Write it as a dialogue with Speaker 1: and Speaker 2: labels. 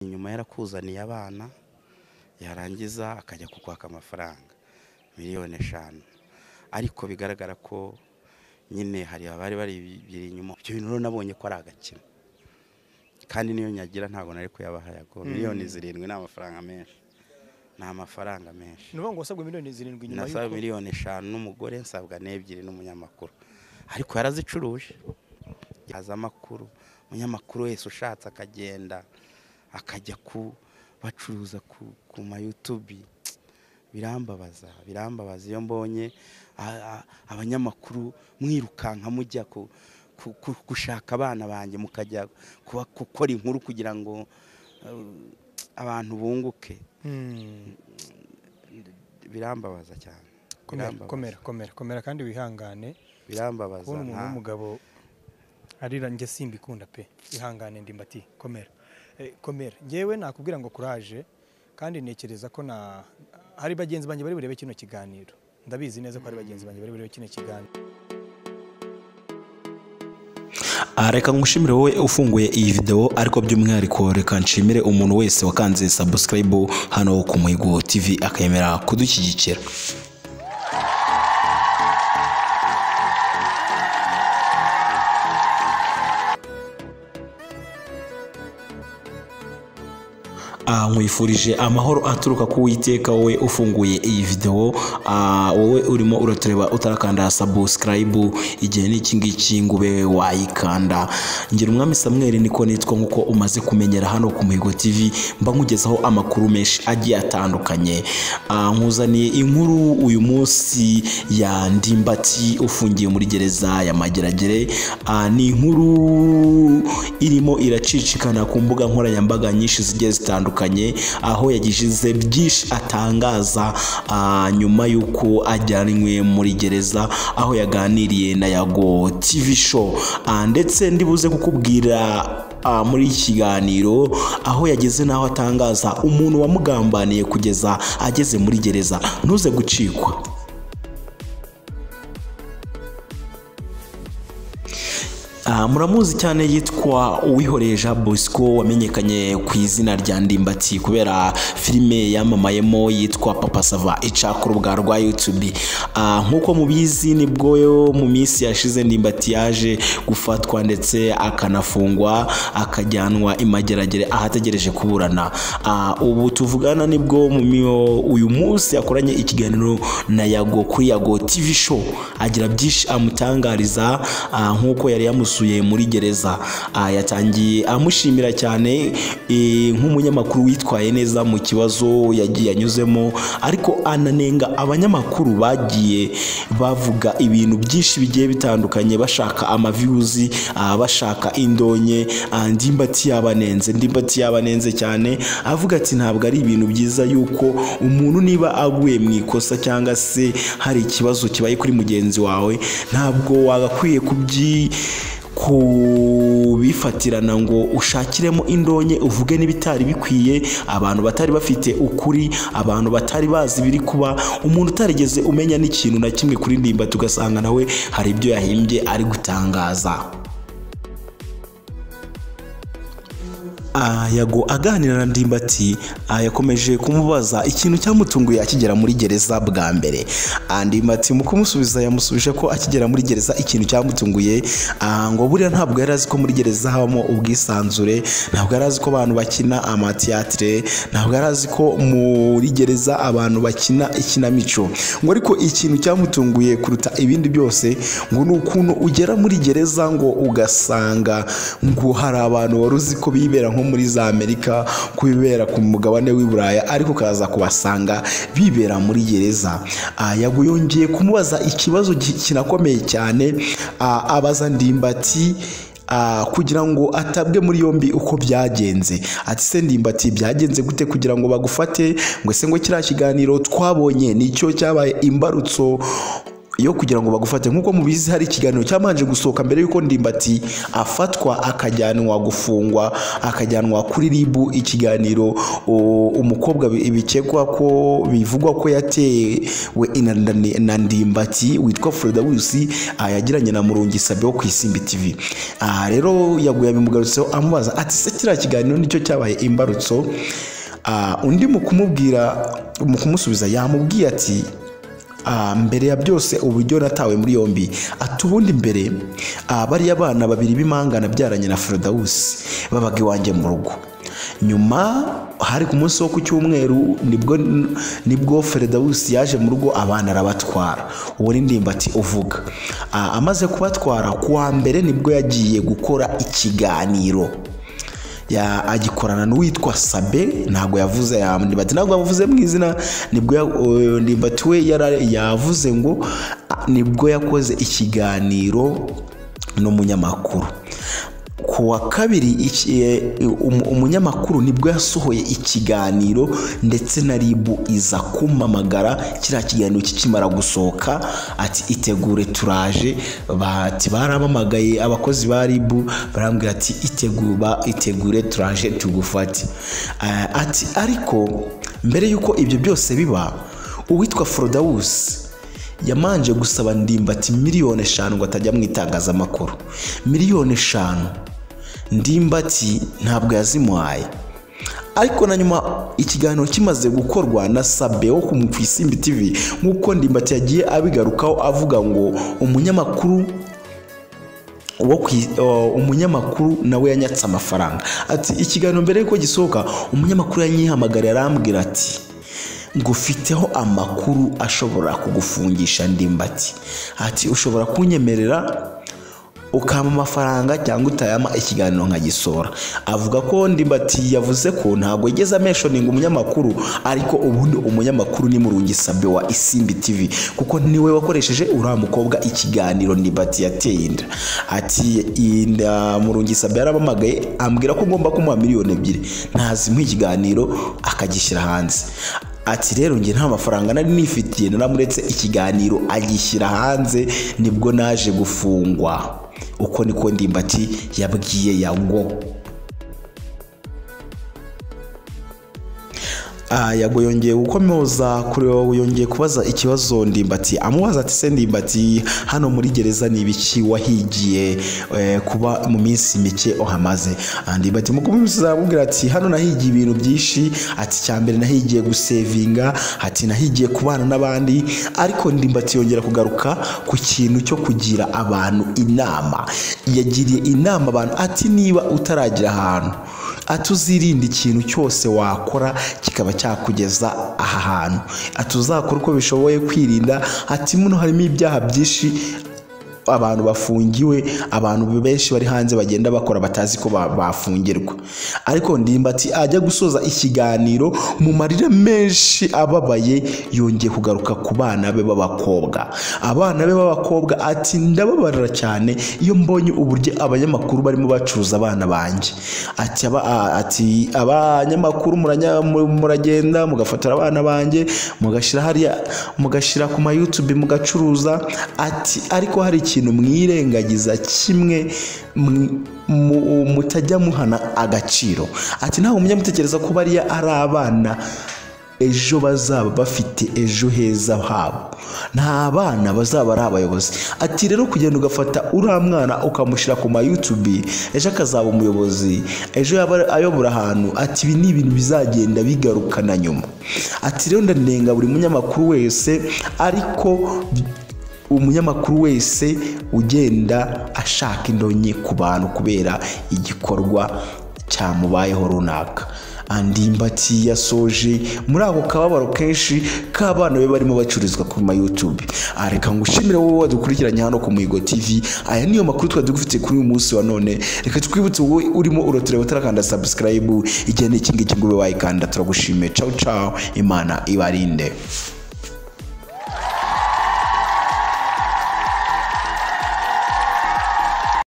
Speaker 1: nyuma yarakuzaniye abana yarangiza akajya kukwaka amafaranga miliyoni eshanu ariko bigaragara ko nyine hari abari bari inyuma ibyo bintu rero nabonye ko ari agakino kandi niyo nyagira ntabwo nari kuyabaha yago miliyoni zirindwi ni amafaranga menshi ni amafaranga menshi
Speaker 2: ni ukuvuga ngo wasabwe miliyoni zirindwi nyuma
Speaker 1: nasaba
Speaker 2: y'uko
Speaker 1: miliyoni eshanu n'umugore nsabwa n'ebyiri n'umunyamakuru ariko yarazicuruje haza amakuru umunyamakuru wese ushatse akagenda akajya ku bacuruza ku, ku mayutubi birambabaza birambabaza iyo mbonye a- a- abanyamakuru mwirukanka mujya ku, ku, ku, gushaka abana banjye mukajya kuba- gukora inkuru kugira ngo eh, abantu bunguke
Speaker 2: Mm,
Speaker 1: birambabaza cyane
Speaker 2: komera,
Speaker 1: Birambabaza.
Speaker 2: komera komera komera kandi wihangane
Speaker 1: birambabaza
Speaker 2: kubona umuntu
Speaker 1: nta-
Speaker 2: w'umugabo arira njye simbikunda pe ihangane ndimbati komera Eh, komera ngewe nakubwira ngo kuraje kandi ntekereza ko na hari bagenzi banjye bari burebe kino kiganiro ndabizi neza ko hari bagenzi banjye bari burebe kino kiganiro
Speaker 3: aha reka ngushimire wowe ufunguye iyi videwo ariko by'umwihariko reka nshimire umuntu wese wakanze sabusikarayibu hano ku muhigo tv akemera kudushyigikira aha nkwifurije amahoro aturuka ku witeka wowe ufunguye iyi videwo ah, wowe urimo uratureba utarakanda sabusikarayibu igihe n'iki ngiki ngo ube wayikanda ngira umwami samweri niko nitwa nk'uko umaze kumenyera hano ku mihigo tv mba nkugezaho amakuru menshi agiye atandukanye Ah, nkuzaniye inkuru uyu munsi ya ndimbati ufungiye muri gereza ya mageragere Ah, ni inkuru irimo iracicikana ku mbuga nkoranyambaga nyinshi zigiye zitandukanye aho yagize byinshi atangaza ah, nyuma y'uko ajyanwe muri gereza aho yaganiriye na yago tv show Ah, ndetse ndibuze kukubwira ah, muri iki kiganiro aho yageze n'aho atangaza umuntu wamugambaniye kugeza ageze muri gereza ntuze gucikwa Ah, muramuzi cyane yitwa uwihoreye jean bosco wamenyekanye ku izina rya ndimbati kubera filime yamamayemo yitwa papa sava ica ku rubuga rwa youtube Ah, nk'uko mubizi nibwo yo mu minsi yashize ndimbati yaje gufatwa ndetse akanafungwa akajyanwa imageragere ahategereje kuburana Ah, ubu tuvugana nibwo mu mio uyu munsi yakoranye ikiganiro na yago kuri yago tv show agira byinshi amutangariza ah, nk'uko yari yamusuye muri gereza Ah, yatangiye amushimira cyane eh, nk'umunyamakuru witwaye neza mu kibazo yagiye anyuzemo ariko ananenga abanyamakuru bagiye bavuga ibintu byinshi bigiye bitandukanye bashaka amaviyuzi ah, bashaka indonye ah, ndimbati yabanenze ndimbati yabanenze cyane avuga ati ntabwo ari ibintu byiza yuko umuntu niba aguye mu ikosa cyangwa se hari ikibazo kibaye kuri mugenzi wawe ntabwo wagakwiye kubyi kubifatirana ngo ushakiremo indonye uvuge n'ibitari bikwiye abantu batari bafite ukuri abantu batari bazi ibiri kuba umuntu utarigeze umenya n'ikintu na kimwe kuri ndimba tugasanga nawe hari ibyo yahimbye ari gutangaza Ah, yago aganira na ndimbati ah, yakomeje kumubaza ikintu cyamutunguye akigera muri gereza bwa mbere Ah, ndimbati mu kumusubiza yamusubije ko akigera muri gereza ikintu cyamutunguye ah, ngo buriya ntabwo yari azi ko muri gereza habamo ubwisanzure ntabwo yari azi ko abantu bakina amatiyatire ntabwo yari azi ko muri gereza abantu bakina ikinamico ngo ariko ikintu cyamutunguye kuruta ibindi byose ngo ni ukuntu ugera muri gereza ngo ugasanga ngo hari abantu wari uzi ko bibera nko muri za amerika ko bibera ku mugabane w'i buraya ariko ukaza kubasanga bibera muri gereza Ah, yago yongeye kumubaza ikibazo gi- kinakomeye cyane ah, abaza ndimbati Ah, kugira ngo atabwe muri yombi uko byagenze ati se ndimbati byagenze gute kugira ngo bagufate ngo ese ngo kiriya kiganiro twabonye nicyo cyabaye imbarutso yo kugira ngo bagufate nk'uko mubizi hari ikiganiro cyamanje gusohoka mbere y'uko ndimbati afatwa akajyanwa gufungwa akajyanwa kuri ribu ikiganiro o- umukobwa bi- bikekwa ko bivugwa ko yatewe ina- na- na ndimbati witwa Freda Wisi ah, yagiranye na Murungi Sabe wo ku Isimbi TV aha rero yaguye abimugarutseho amubaza ati se kiriya kiganiro nicyo cyabaye imbarutso Ah, undi mu kumubwira mu kumusubiza yamubwiye ati Ah, mbere ya byose uburyo natawe muri yombi ati ubundi mbere ah, bariya bana babiri b'imangana byaranye na Frodawusi babaga iwanjye mu rugo nyuma hari ku munsi wo ku cyumweru nibwo nibwo Frodawusi yaje mu rugo abana arabatwara uwo ni ndimbati uvuga Ah, amaze kubatwara kuwa mbere nibwo yagiye gukora ikiganiro ya agikorana n'uwitwa Sabe ntabwo yavuze ya Ndimbati ntabwo yavuze mu izina nibwo ya- o- Ndimbati we yara- yavuze ngo a- nibwo yakoze ikiganiro n'umunyamakuru ku wa kabiri iki- e, um- umunyamakuru nibwo yasohoye ikiganiro ndetse na ribu iza kumamagara kiriya kiganiro kikimara gusohoka ati itegure turaje bati baramamagaye abakozi ba ribu barambwira ati itegura itegure turaje tugufate Eh, ati ariko mbere y'uko ibyo byose biba uwitwa forodawusi yamanje gusaba ndimbati miliyoni eshanu ngo atajya mu itangazamakuru miliyoni eshanu ndimbati ntabwo yazimuhaye ariko na nyuma ikiganiro kimaze gukorwa na sabe wo ku ku isimbi tv nk'uko ndimbati yagiye abigarukaho avuga ngo umunyamakuru wo ku i- o, umunyamakuru nawe yanyatse amafaranga ati ikiganiro mbere y'uko gisohoka umunyamakuru yanyihamagariye arambwira ati ngufiteho amakuru ashobora kugufungisha ndimbati ati ushobora kunyemerera ukampa amafaranga cyangwa utayama ikiganiro nkagisora avuga ko ndimbati yavuze ko ntabwo yigeze ameshoninga umunyamakuru ariko ubundi umunyamakuru ni murungi sabe wa isimbi tv kuko niwe wakoresheje uriya mukobwa ikiganiro ndimbati yateye inda ati inda murungi sabe yaramamagaye ambwira ko ngomba kumuha miliyoni ebyiri ntazimuha ikiganiro akagishyira hanze ati rero njye nta mafaranga nari nifitiye naramuretse ikiganiro agishyira hanze nibwo naje gufungwa uko niko ndimbati yabwiye yago Ah, yago yongeye gukomoza kure yongeye kubaza ikibazo ndimbati amubaza ati se ndimbati hano muri gereza ni ibiki wahigiye eh, kuba mu minsi mike uhamaze Ah, ndimbati mu kubimubwiza aramubwira ati hano nahigiye ibintu byinshi ati cya mbere nahigiye gusevinga ati nahigiye kubana n'abandi ariko ndimbati yongera kugaruka ku kintu cyo kugira abantu inama yagiriye inama abantu ati niba utaragira ahantu atuzirinde ikintu cyose wakora kikaba cyakugeza aha hantu atuzakora uko bishoboye kwirinda ati muno harimo ibyaha byinshi abantu bafungiwe abantu benshi bari hanze bagenda bakora batazi ko ba- bafungirwa ariko ndimbati ajya gusoza ikiganiro mu marira menshi ababaye yongeye kugaruka ku bana be b'abakobwa abana be b'abakobra ati ndababarira cyane iyo mbonye uburyo abanyamakuru barimo bacuruza abana banjye ati aba- a- ati abanyamakuru muranya- mu- muragenda mugafotora abana banjye mugashyira hariya mugashyira ku ma YouTube mugacuruza ati ariko hari ikintu mwirengagiza kimwe mwi- mu- mutajya muhana agaciro ati ntabwo mujya mutekereza ko bariya ari abana ejo bazaba bafite ejo heza habo nta bana bazaba ari abayobozi ati rero kugenda ugafata uriya mwana ukamushyira ku ma YouTube ejo akazaba umuyobozi ejo yaba ayobora ahantu ati ibi ni ibintu bizagenda bigaruka na nyuma ati rero ndanenga buri munyamakuru wese ariko umunyamakuru wese ugenda ashaka indonyi ku bantu kubera igikorwa cyamubayeho runaka andimbati yasoje muri ako kababaro kenshi k'abana be barimo bacururizwa ku ma YouTube areka ngushimire wowe wadukurikiranye hano ku Muhigo TV aya niyo makuru twari dufite kuri uyu munsi wa none reka twibutse wowe urimo uratureba utarakanda subscribe igihe n'ikingiki ngo ube wayikanda turagushimiye ciao ciao imana ibarinde